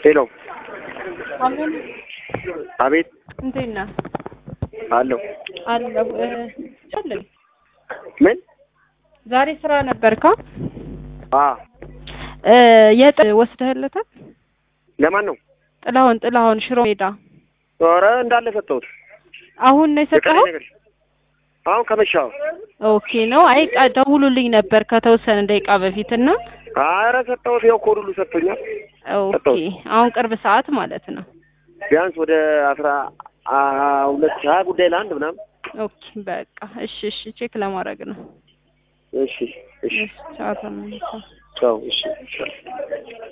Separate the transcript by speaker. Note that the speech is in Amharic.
Speaker 1: ሄሎ፣
Speaker 2: አሜን።
Speaker 1: አቤት፣
Speaker 2: እንዴት ነህ?
Speaker 1: አለሁ።
Speaker 2: አለሁ። እ ቻለኝ
Speaker 1: ምን?
Speaker 2: ዛሬ ስራ ነበርካ?
Speaker 1: አ
Speaker 2: እ የጥ ወስደህለታል?
Speaker 1: ለማን ነው?
Speaker 2: ጥላሁን ጥላሁን ሽሮ ሜዳ
Speaker 1: ኧረ እንዳለ ሰጠሁት።
Speaker 2: አሁን ነው የሰጠኸው?
Speaker 1: የቀረኝ ነገር አሁን ከመሻው
Speaker 2: ኦኬ ነው። አይ ቃ- ደውሉልኝ ነበር ከተወሰነ ደቂቃ በፊት እና
Speaker 1: ኧረ ሰጠሁት። ያው ኮድ ሁሉ ሰጥቶኛል።
Speaker 2: ኦኬ
Speaker 1: ሰጠሁት።
Speaker 2: አሁን ቅርብ ሰዓት ማለት ነው።
Speaker 1: ቢያንስ ወደ አስራ አ ሁለት ሀያ ጉዳይ ለአንድ ምናምን።
Speaker 2: ኦኬ በቃ እሺ፣ እሺ ቼክ ለማድረግ ነው።
Speaker 1: እሺ፣ እሺ፣
Speaker 2: እሺ ቻው ተመልሰው
Speaker 1: ቻው። እሺ